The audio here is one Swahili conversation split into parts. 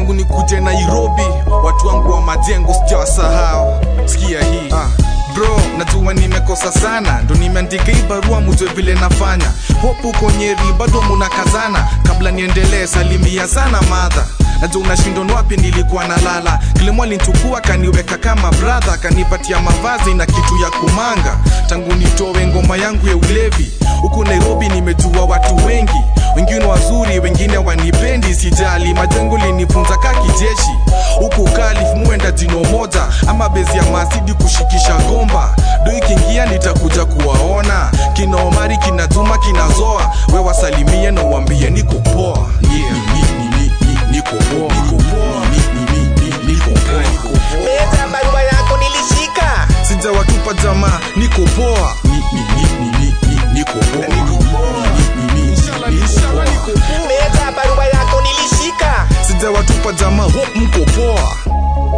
tangu nikuje nairobi watu wangu wa majengo sijawasahau sikia hii ah. bro najua nimekosa sana ndo nimeandika hii barua mujwe vile nafanya hopu uko nyeri bado munakazana kabla niendelee salimia sana madha najua unashindon wapi nilikuwa nalala kilimo alinchukua kaniweka kama bradha akanipatia mavazi na kitu ya kumanga tangu nitowe ngoma yangu ya ulevi huku nairobi nimejua watu wengi wengine wazuri wengine wanipendi sijali majengo linifunza ka kijeshi huku kalif muenda jino moja ama bezi ya masidi kushikisha gomba do ikiingia nitakuja kuwaona kina omari kina juma kinazoa we wasalimie na uambie niko poa yeah. Ni- ni- ni- ni- niko poa. Niko poa. Ni- ni- ni- ni- niko poa. Niko poa. Meta barua yako nilishika sijawatupa jamaa niko poa Ni- ni- ni- ni- ni- ni- niko poa. Ni- ni- ni- ni- niko poa. Meta barua yako nilishika sijawatupa jamaa hope mko poa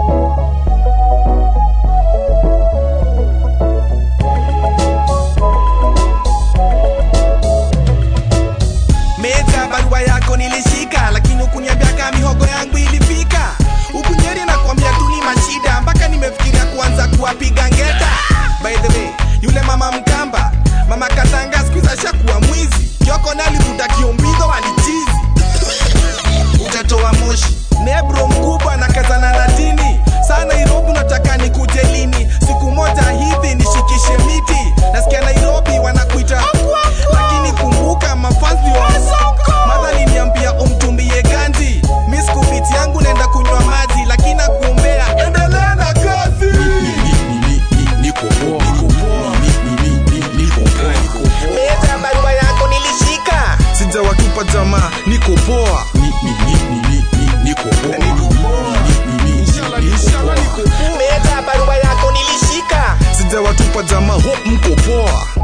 Meta barua yako nilishika lakini ukuniambia kama mihogo yangu ilifika ukunyeri na kuambia tu ni mashida mpaka nimefikiria kuanza kuwapiga ngeta by the way yule mama mkamba mama katanga skuiza shakuwa mwizi kioko nalivuta kiombidho walichizi utatoa moshi nebro mkubwa na kazana na dini saa nairobi unataka nikuje lini siku moja hivi nishikishe miti nasikia nairobi wanakuita lakini kumbuka mafanzio madha liniambia umtumbie ganji miskupiti yangu naenda kunywa maji lakini nakuombea endelea na kazi niko poa niko poa Ni- ni- ni- ni- niko poa niko poa meta barua yako nilishika sijawatupa jamaa niko poa Ni- ni- ni- ni- ni- ni- niko poa niko poa Ni- ni- ni- ni- niko poa meta barua yako nilishika sijawatupa jamaa hope mko poa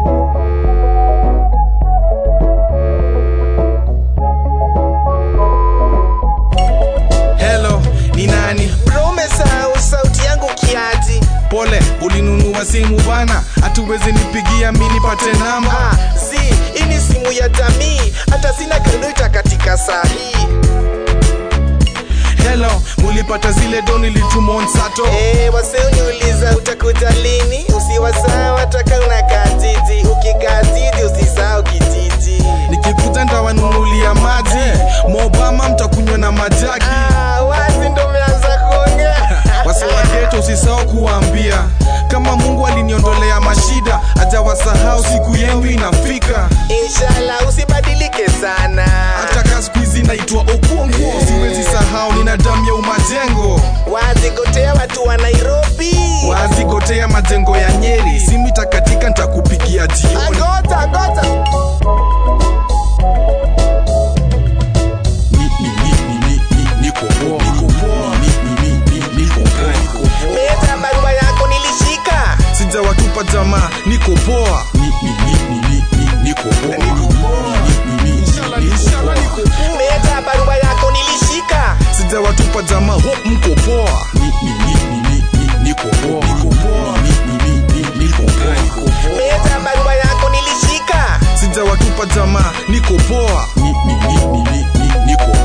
helo ni nani promesau sauti yangu kiaji pole ulinunua simu bana hatuwezi nipigia mi nipate namba Ah, si hii ni simu ya jamii hata sina kredita katika saa hii helo mulipata zile do nilitumon sato Eh, wase uniuliza utakuja lini usiwasahau hataka unakaa jiji ukikaa jiji usisahau kijiji nikikuja ndawanunulia maji mobama mtakunywa na majaki ah, wazi ndo umeanza kuongea wase wageto usisahau kuwaambia kama mungu aliniondolea mashida ajawasahau siku yenu inafika inshallah usibadilike sana hata ka siku hizi naitwa okongo siwezi sahau nina damu ya umajengo wazi gotea watu wa nairobi wazigotea majengo ya nyeri simu itakatika ntakupigia jioni agota agota Ni- ni- ni- ni- ni- ni- niko poa. Niko poa. Ni- ni- ni- ni- niko poa. Niko poa. meta barua yako nilishika sijawatupa jamaa niko poa Ni- ni- ni- ni- ni- ni- niko poa. Niko poa. Ni- ni- ni- niko poa. meta barua yako nilishika sijawatupa jamaa hope mko poa Ni- ni- ni- ni- ni- ni- niko poa. Niko poa. Ni- ni- ni- ni- niko poa. Niko poa. meta barua yako nilishika sijawatupa jamaa niko poa Ni- ni- ni- ni- ni- ni- niko